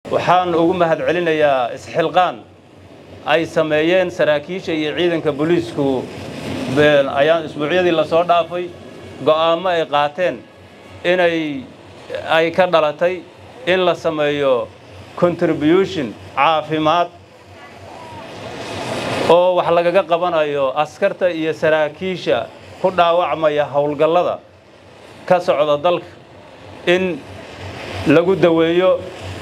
waxaan ugu mahad celinayaa isxilqaan ay sameeyeen saraakiisha iyo ciidanka booliisku ayaan isbuucyadii lasoo dhaafay go'aamo ay qaateen inay ay ka dhalatay in la sameeyo contribution caafimaad oo wax lagaga qabanayo askarta iyo saraakiisha ku dhaawacmaya howlgallada ka socda dalka in lagu daweeyo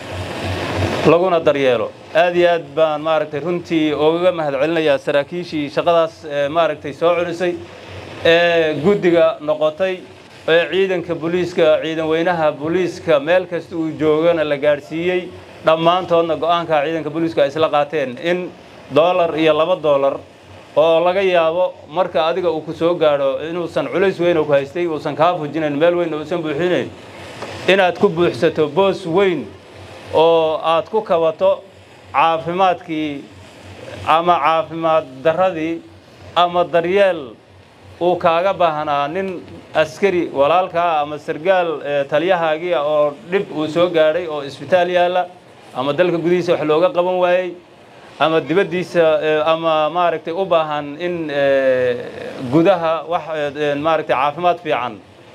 laguna daryeelo aad iyo aad baan maaragtay runtii ugaga mahad celinayaa saraakiishii shaqadaas maaragtay soo culisay ee guddiga noqotay ee ciidanka booliiska ciidan weynaha booliiska meel kasta uu joogana la gaadhsiiyey dhammaantoodna go'aanka ciidanka booliiska ay isla qaateen in dollar iyo laba dollar oo laga yaabo marka adiga uu ku soo gaadho inuusan culays weyn oo ku haystay uusan kaa fujinayn meel weyn uusan buuxinayn inaad ku buuxsato boos weyn oo aad ku kabato caafimaadkii ama caafimaad darradii ama daryeel uu kaaga baahnaa nin askari walaalkaa ama sargaal taliyahaagii oo dhib uu soo gaadhay oo isbitaal yaalla ama dalka gudihiisa wax looga qaban waayey ama dibaddiisa ama maaragtay u baahan in gudaha wax maaragtay caafimaad fiican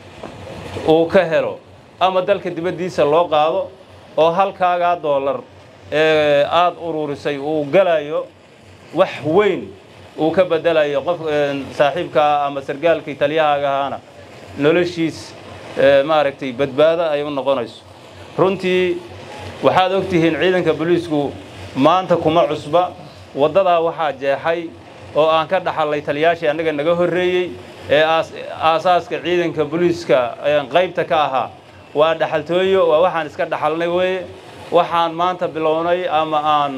uu ka helo ama dalka dibaddiisa loo qaado oo halkaagaa doolar ee aada ururisay uu galayo wax weyn uu ka bedelayo qof saaxiibkaa ama sargaalkii taliyahaaga ahaana noloshiis maaragtay badbaado ay u noqonayso runtii waxaad og tihiin ciidanka booliisku maanta kuma cusba waddadaa waxaa jeexay oo aan ka dhaxallay taliyaashii annaga naga horreeyey ee aasaaska ciidanka booliiska qaybta ka ahaa waa dhaxaltooyo waa waxaan iska dhaxalnay weeye waxaan maanta bilownay ama aan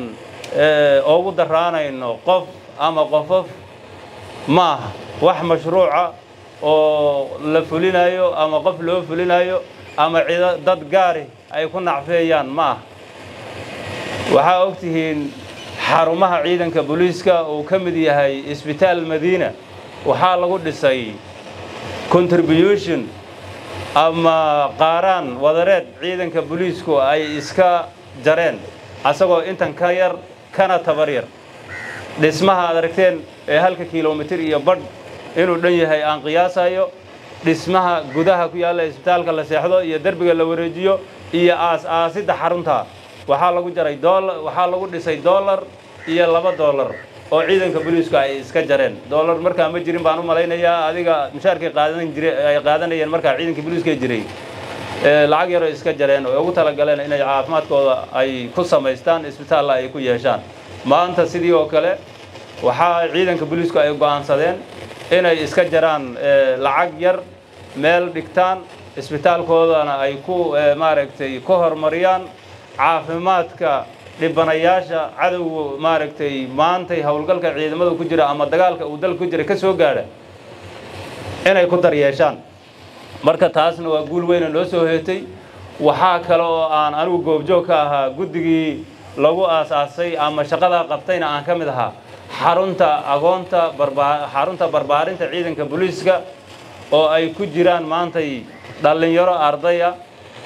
ugu daraanayno qof ama qofof ma aha wax mashruuca oo la fulinayo ama qof loo fulinayo ama cido dad gaari ay ku nacfeeyaan ma aha waxaa og tihiin xarumaha ciidanka booliiska uu ka mid yahay isbitaal madiina waxaa lagu dhisay contribution ama qaaraan wadareed ciidanka booliisku ay iska jareen asagoo intan ka yar kana tabar yar dhismaha aad aragteen ee halka kilomitir iyo badh inuu dhan yahay aan qiyaasayo dhismaha gudaha ku yaalla isbitaalka la seexdo iyo derbiga la wareejiyo iyo aas-aasidda xarunta waxaa lagu jaray dolar waxaa lagu dhisay dollar iyo laba dollar oo ciidanka booliisku ay iska jareen dollar markaa ma jirin baan u malaynayaa adiga mushaarkay qaadan jire ay qaadanayeen markaa ciidanka booliiska jiray lacag yaroo iska jareen oo ugu talagaleen inay caafimaadkooda ay ku samaystaan isbitaalla ay ku yeeshaan maanta sidii oo kale waxaa ciidanka booliisku ay go'aansadeen inay iska jaraan lacag yar meel dhigtaan isbitaalkoodana ay ku maaragtay ku horumariyaan caafimaadka dhibanayaasha cadowga maaragtay maantay howlgalka ciidamada ku jira ama dagaalka uu dalka ku jira ka soo gaadha inay ku daryeeshaan marka taasna waa guul weyna noo soo heetay waxaa kale oo aan anigu goobjoog ka ahaa guddigii lagu aasaasay ama shaqadaa qabtayna aan ka mid ahaa xarunta agoonta barbaa xarunta barbaarinta ciidanka booliiska oo ay ku jiraan maantay dhallinyaro ardaya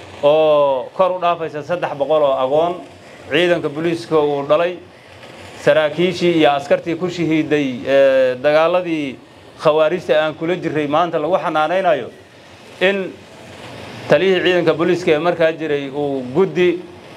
oo kor u dhaafaysa saddex boqol oo agoon ciidanka booliiska uu dhalay saraakiishii iyo askartii ku shahiiday dagaaladii khawaarijta aan kula jiray maanta lagu xanaanaynayo in taliyihii ciidanka booliiska ee markaa jiray uu guddi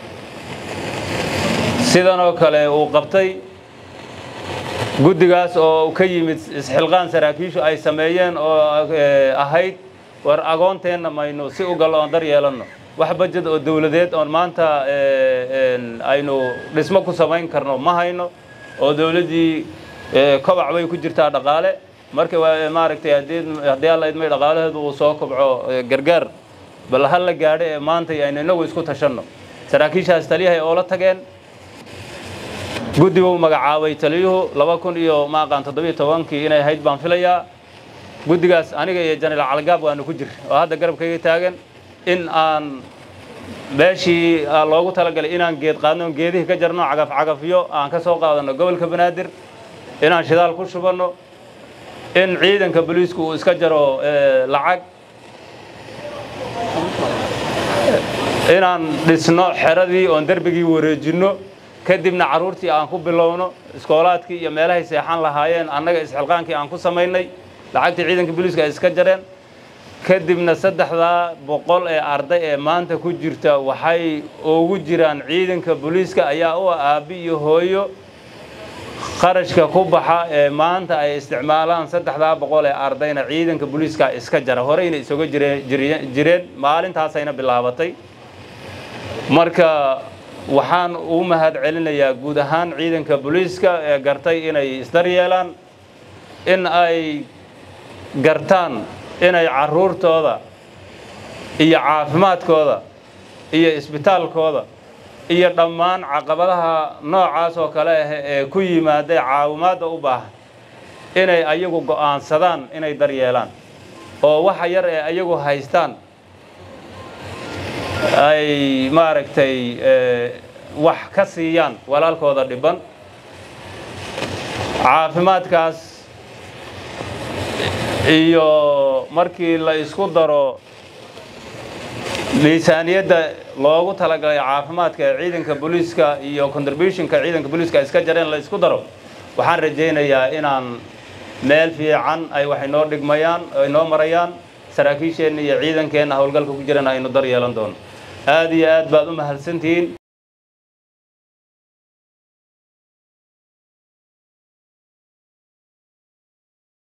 sidanoo kale uu qabtay guddigaas oo ka yimid isxilqaan saraakiishu ay sameeyeen oo ahayd war agoonteenna maynu si u gallo oon dar yeelanno wax bajed oo dawladeed oon maanta aynu dhismo ku samayn karno ma hayno oo dawladdii kobac bay ku jirtaa dhaqaale marka maaragtay haddii alla idmay dhaqaalaheedu uu soo kobco gargaar bal ha la gaadho ee maanta aynu innagu isku tashanno saraakiishaas taliyahay oo la tageen guddigu magacaabay taliyuhu laba kun iyo maaqaan toddobiyo tobankii inay ahayd baan filayaa guddigaas aniga iyo janaraal calgaab waanu ku jir oo hadda garabkayga taagan in aan meeshii loogu talagalay inaan geed qaadno geedihii ka jarno cagaf cagafyo aan ka soo qaadanno gobolka banaadir inaan shidaal ku shubanno in ciidanka booliisku uu iska jaro lacag inaan dhisno xeradii oon derbigii wareejinno kadibna carruurtii aan ku bilowno iskoolaadkii iyo meelahay seexan lahaayeen annaga isxilqaankii aan ku samaynay lacagtii ciidanka booliiska ay iska jareen kadibna saddexdaa boqol ee arday ee maanta ku jirta waxay ugu jiraan ciidanka booliiska ayaa u aabbi iyo hooyo kharashka ku baxa ee maanta ay isticmaalaan saddexdaa boqol ee ardayna ciidanka booliiska iska jara horeyna isaga jireen maalintaasayna bilaabatay marka waxaan u mahad celinayaa guud ahaan ciidanka booliiska ee gartay inay isdaryeelaan in ay gartaan inay carruurtooda iyo caafimaadkooda iyo isbitaalkooda iyo dhammaan caqabadaha noocaas oo kale ah ee ku yimaada caawimaadda u baahan inay ayagu go'aansadaan inay daryeelaan oo waxa yar ee ayagu haystaan ay maaragtay wax ka siiyaan walaalkooda dhiban caafimaadkaas iyo markii la isku daro miisaaniyadda loogu talagalay caafimaadka ee ciidanka booliiska iyo contributionka ciidanka booliiska iska jareen la isku daro waxaan rajaynayaa inaan meel fiican ay wax inoo dhigmayaan inoo marayaan saraakiisheenna iyo ciidankeenna howlgalka ku jirana aynu dar yeelan doono aad iyo aad baad u mahadsantihiin